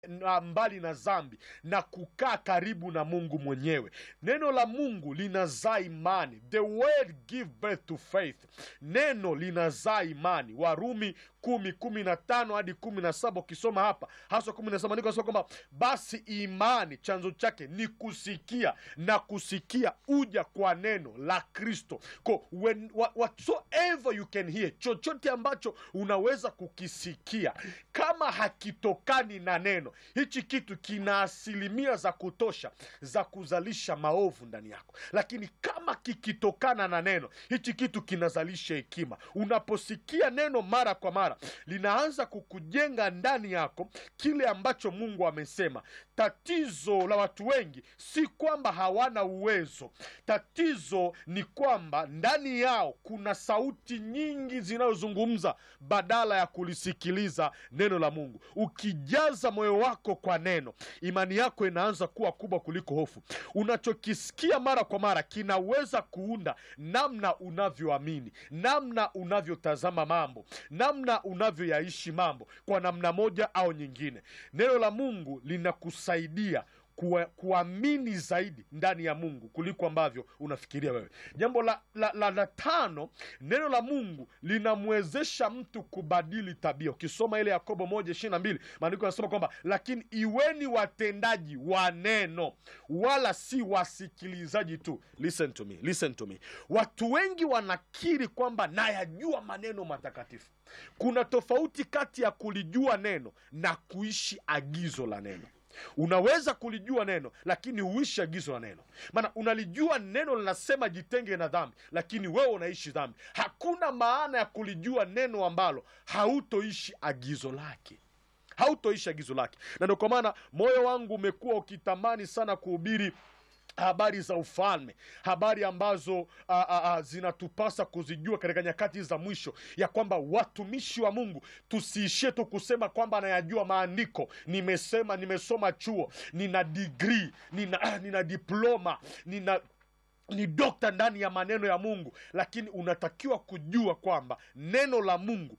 na mbali na dhambi na kukaa karibu na Mungu mwenyewe. Neno la Mungu linazaa imani, the word give birth to faith. Neno linazaa imani. Warumi kumi kumi na tano hadi kumi na saba ukisoma hapa hasa kumi na saba andiko nasema kwamba basi imani chanzo chake ni kusikia na kusikia uja kwa neno la Kristo. Ko when wha- whatsoever you can hear, chochote ambacho unaweza kukisikia kama hakitokani na neno, hichi kitu kina asilimia za kutosha za kuzalisha maovu ndani yako, lakini kama kikitokana na neno, hichi kitu kinazalisha hekima. Unaposikia neno mara kwa mara, linaanza kukujenga ndani yako kile ambacho Mungu amesema. Tatizo la watu wengi si kwamba hawana uwezo, tatizo ni kwamba ndani yao kuna sauti nyingi zinazozungumza badala ya kulisikiliza neno la Mungu. Ukijaza moyo wako kwa neno, imani yako inaanza kuwa kubwa kuliko hofu. Unachokisikia mara kwa mara kinaweza kuunda namna unavyoamini, namna unavyotazama mambo, namna unavyoyaishi mambo kwa namna moja au nyingine. Neno la Mungu linakusaidia kuwa- kuamini zaidi ndani ya Mungu kuliko ambavyo unafikiria wewe. Jambo la, la, la, la tano, neno la Mungu linamwezesha mtu kubadili tabia. Ukisoma ile Yakobo moja ishirini na mbili maandiko yanasema kwamba lakini iweni watendaji wa neno, wala si wasikilizaji tu. Listen to me, listen to me. Watu wengi wanakiri kwamba nayajua maneno matakatifu. Kuna tofauti kati ya kulijua neno na kuishi agizo la neno. Unaweza kulijua neno lakini huishi agizo la neno. Maana unalijua neno linasema jitenge na dhambi, lakini wewe unaishi dhambi. Hakuna maana ya kulijua neno ambalo hautoishi agizo lake hautoishi agizo lake. Na ndio kwa maana moyo wangu umekuwa ukitamani sana kuhubiri habari za ufalme, habari ambazo a, a, a, zinatupasa kuzijua katika nyakati za mwisho, ya kwamba watumishi wa Mungu tusiishie tu kusema kwamba nayajua maandiko, nimesema, nimesoma chuo, nina digrii, nina, nina diploma, nina ni dokta ndani ya maneno ya Mungu, lakini unatakiwa kujua kwamba neno la Mungu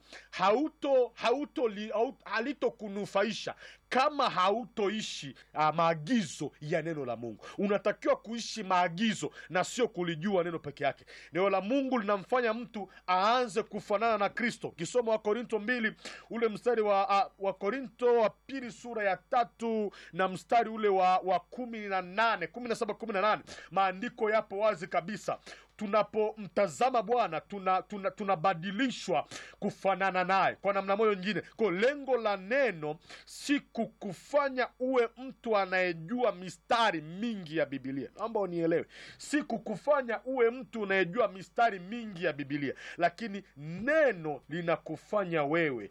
hauto hauto li- hau- halitokunufaisha kama hautoishi uh, maagizo ya neno la Mungu. Unatakiwa kuishi maagizo na sio kulijua neno peke yake. Neno la Mungu linamfanya mtu aanze kufanana na Kristo. Ukisoma Wakorinto mbili ule mstari wa uh, Wakorinto wa pili sura ya tatu na mstari ule wa, wa kumi na nane kumi na saba kumi na nane maandiko yapo wazi kabisa tunapomtazama Bwana tunabadilishwa tuna, tunabadilishwa kufanana naye kwa namna moja nyingine. Kwa lengo la neno si kukufanya uwe mtu anayejua mistari mingi ya Bibilia. Naomba unielewe, si kukufanya uwe mtu unayejua mistari mingi ya Bibilia, lakini neno linakufanya wewe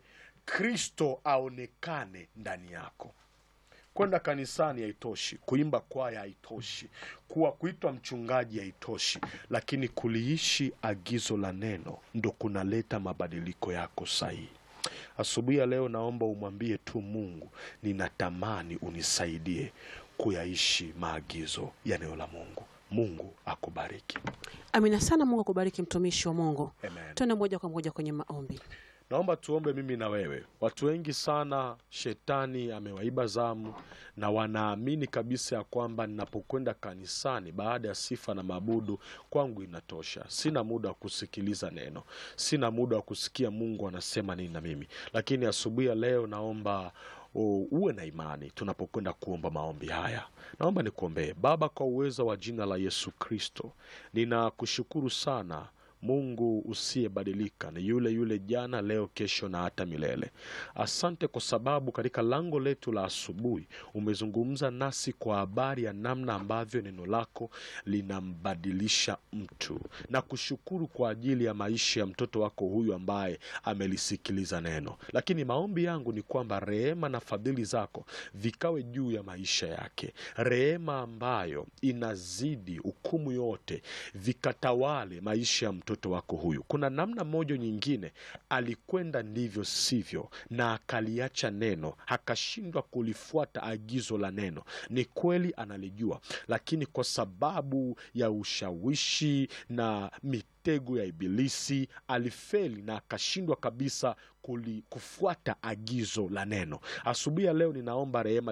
Kristo aonekane ndani yako. Kwenda kanisani haitoshi, kuimba kwaya haitoshi, kuwa kuitwa mchungaji haitoshi, lakini kuliishi agizo la neno ndo kunaleta mabadiliko yako sahihi. Asubuhi ya leo, naomba umwambie tu Mungu, ninatamani unisaidie kuyaishi maagizo ya neno la Mungu. Mungu akubariki. Amina sana. Mungu akubariki mtumishi wa Mungu. Amen. Tuende moja kwa moja kwenye maombi. Naomba tuombe mimi na wewe. Watu wengi sana shetani amewaiba zamu na wanaamini kabisa ya kwamba ninapokwenda kanisani baada ya sifa na maabudu kwangu inatosha. Sina muda wa kusikiliza neno, sina muda wa kusikia Mungu anasema nini na mimi. Lakini asubuhi ya leo naomba u- uwe na imani tunapokwenda kuomba maombi haya. Naomba nikuombee. Baba, kwa uwezo wa jina la Yesu Kristo, ninakushukuru sana Mungu usiyebadilika, ni yule yule jana, leo, kesho na hata milele. Asante kwa sababu katika lango letu la asubuhi umezungumza nasi kwa habari ya namna ambavyo neno lako linambadilisha mtu, na kushukuru kwa ajili ya maisha ya mtoto wako huyu ambaye amelisikiliza neno. Lakini maombi yangu ni kwamba rehema na fadhili zako vikawe juu ya maisha yake, rehema ambayo inazidi hukumu yote, vikatawale maisha ya mtoto mtoto wako huyu kuna namna moja nyingine alikwenda ndivyo sivyo na akaliacha neno akashindwa kulifuata agizo la neno ni kweli analijua lakini kwa sababu ya ushawishi na mitego ya ibilisi alifeli na akashindwa kabisa kuli, kufuata agizo la neno asubuhi ya leo ninaomba rehema